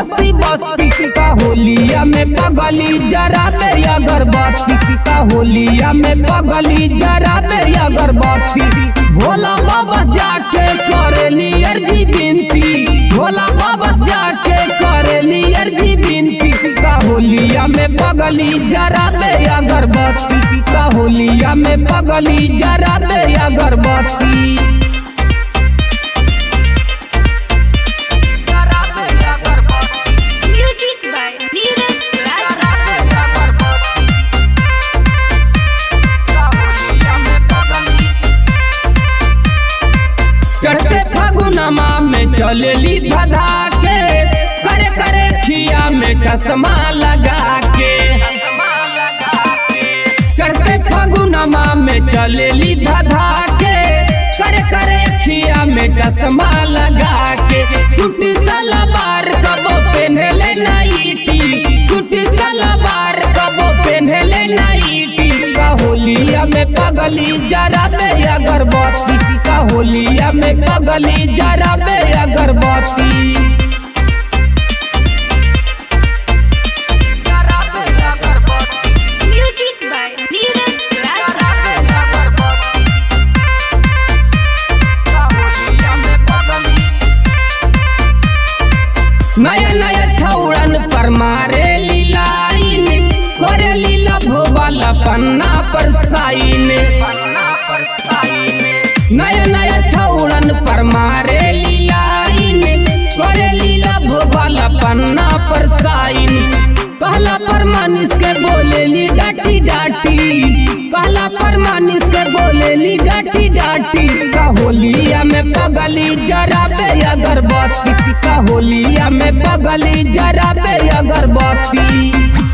बस्ती बस्ती का होलिया में पगली जरा मेरी अगरबत्ती का होलिया में पगली जरा मेरी अगरबत्ती भोला बाबा जाके करेली अर्जी बिनती भोला बाबा जाके करेली अर्जी बिनती का होलिया में पगली जरा मेरी अगरबत्ती का होलिया में पगली जरा मेरी अगरबत्ती जरा मेरी अगरबत्ती Music by Neeraj Classic. चढ़ते फागुनमा में चलेली धधा के करे करे खिया में चश्मा लगा के चढ़ते फागुनमा में चलेली धधा के करे करे खिया में चश्मा लगा के छुट्टी सलवार कबो पहनले नाइटी छुट्टी सलवार कबो पहनले नाइटी का होलिया में पगली जरा बे अगरबत्ती का होलिया में पगली जरा बे अगरबत्ती जरा बे अगरबत्ती Music by Neeraj Classic. नया नया छौड़न पर मारे लीलाइन करे लीला भोबल पन्ना पर साइन नया नया छौड़न पर मारे लीलाइन करे लीला भोबल पन्ना पर साइन कहला पर मानिस के बोलेली डाटी डाटी कहला पर मानिस के बोलेली डाटी डाटी का होलिया में पगली जरा बे अगरबत्ती का होलिया में पगली जरा बे अगरबत्ती